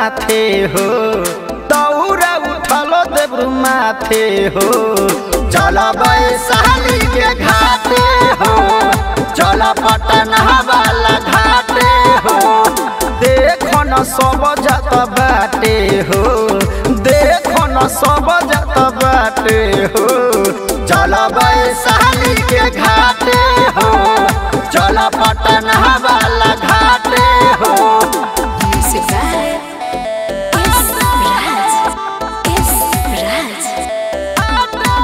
माथे हो दौरा उठलो देब्रु माथे हो चल वैशाली के घाटे हो चल पटना वाला घाटे हो देखो न सब जात बाटे हो देखो न सब जात बाटे हो चल वैशाली के घाटे हो चल पटना वाला घाटे हो Music by S. Raj. S. Raj.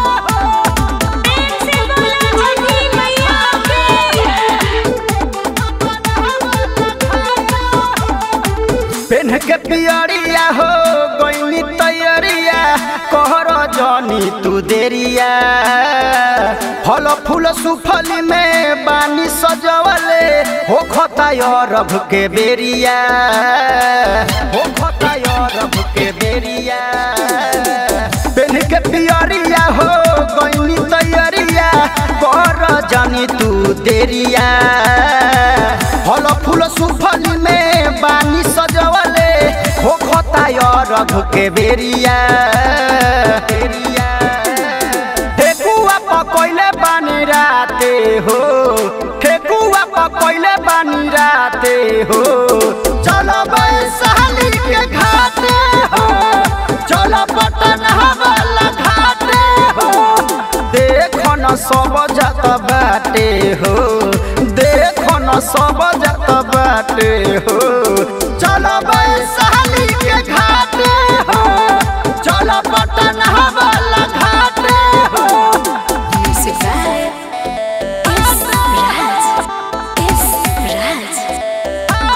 पेन के पियरिया हो गईनी तैयारिया कहर जनी तू देरिया फल फूल सुफली में बानी सजवले हो खता रभ के बेरिया हो खता रभ के बेरिया पेन के पियरिया हो गईनी तैयारिया कर जानी तू देरिया फल फूल सुफली में बानी सजवले हो खता रघ के बेरिया बेरिया ठेकुआ पकैले बानी राते हो ठेकुआ पकैले बानी राते हो चल वैशाली के घाटे हो चल पटना वाला घाटे हो देखो न सब जात बाटे हो देखो न सब जात बाटे हो चल वैशाली के घाटे हो चल पटना वाला घाटे हो Music by S. Raj. S. Raj.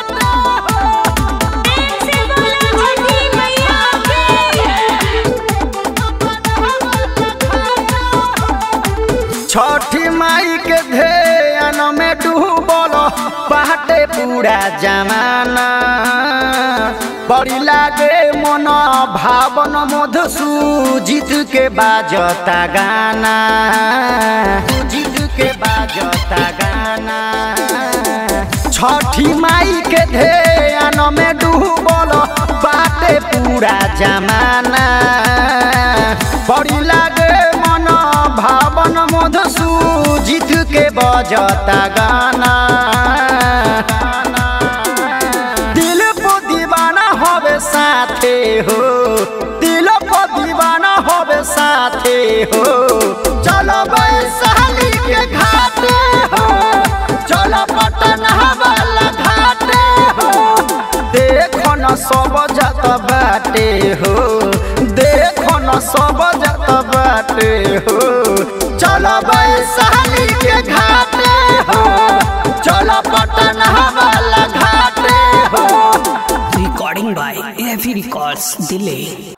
छठी माई के ध्यान में डूबल बाटे पूरा जमाना बड़ी लागे मन भावन मधुसूजित के बाजता गाना जीत के बाजता गाना छठी माई के ध्यान में डूबल बाटे पूरा जमाना बड़ी लागे मन भावन मधुसूजित के बजता गाना दिल को दीवाना होवे साथे हो दिल को दीवाना होवे साथे हो चलो वैशाली के घाटे हो चलो पटना वाला घाटे हो देखो न सब जात बाटे हो देखो न सब जात बाटे हो चलो वैशाली के घाटे हो चलो पटना वाला घाटे हो Recording by AFE Records, Delay.